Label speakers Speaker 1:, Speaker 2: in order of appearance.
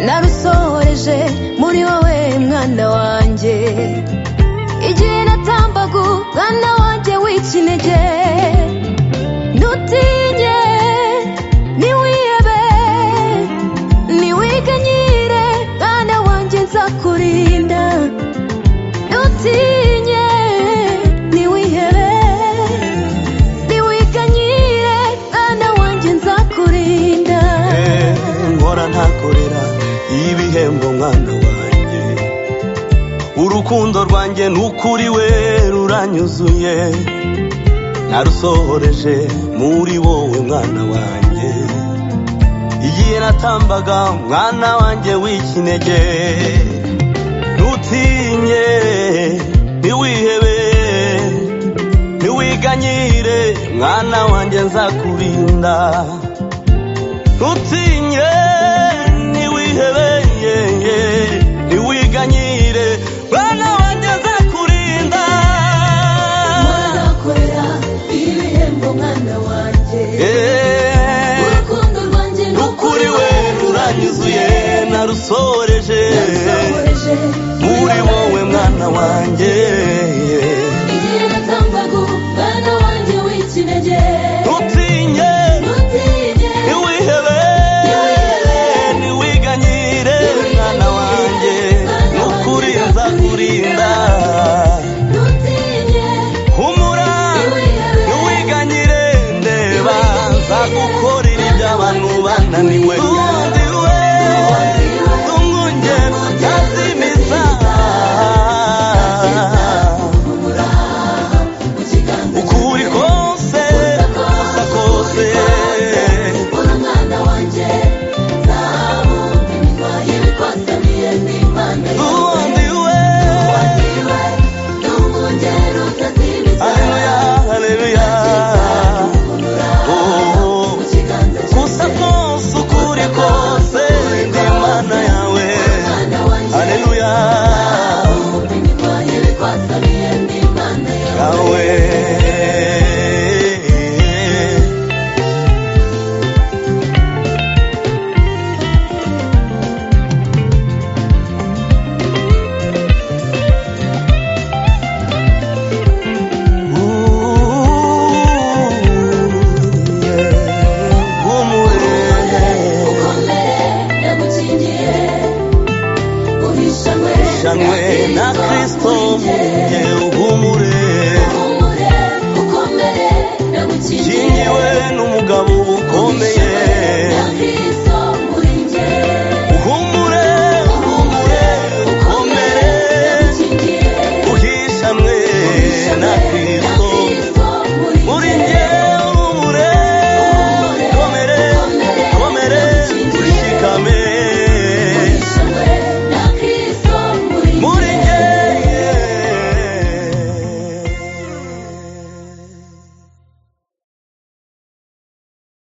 Speaker 1: narusohoreje muri wowe mwana wanjye igihe natambaga mwana wanjye w'ikinege ntutinye niwihebe niwiganyire mwana wanjye nzakurinda ntutinye niwihebe niwiganyire mwana wanjye nzakurinda
Speaker 2: nkora ntakorera ibihembo mwana wanjye urukundo rwanjye n'ukuri we ruranyuzuye narusohoreje muri wowe mwana wanjye igihe natambaga mwana wanjye w'ikinege ntutinye ntiwihebe ntiwiganyire mwana wanjye nzakurinda ntutinye ntiwihebeye ntiwiganyire mwana wanjye nzakurinda
Speaker 1: warakorera ibihembo mwana wanjye
Speaker 2: Eh,
Speaker 1: urukundo rwanjye ni
Speaker 2: nukuri
Speaker 1: ukuri
Speaker 2: we ruranyuzuye narusoreje
Speaker 1: narusohoreje
Speaker 2: muri wowe mwana wanjye
Speaker 1: igihe natambaga mwana wanjye w'ikinege
Speaker 2: ntutinye
Speaker 1: ntutinye
Speaker 2: ntiwihebe ntiwiganyire mwana wanjye nukuri nzakurinda
Speaker 1: ntutinye
Speaker 2: humura
Speaker 1: ntiwihebe
Speaker 2: ntiwiganyire ndeba nzagukorera ibyo abantu bananiwe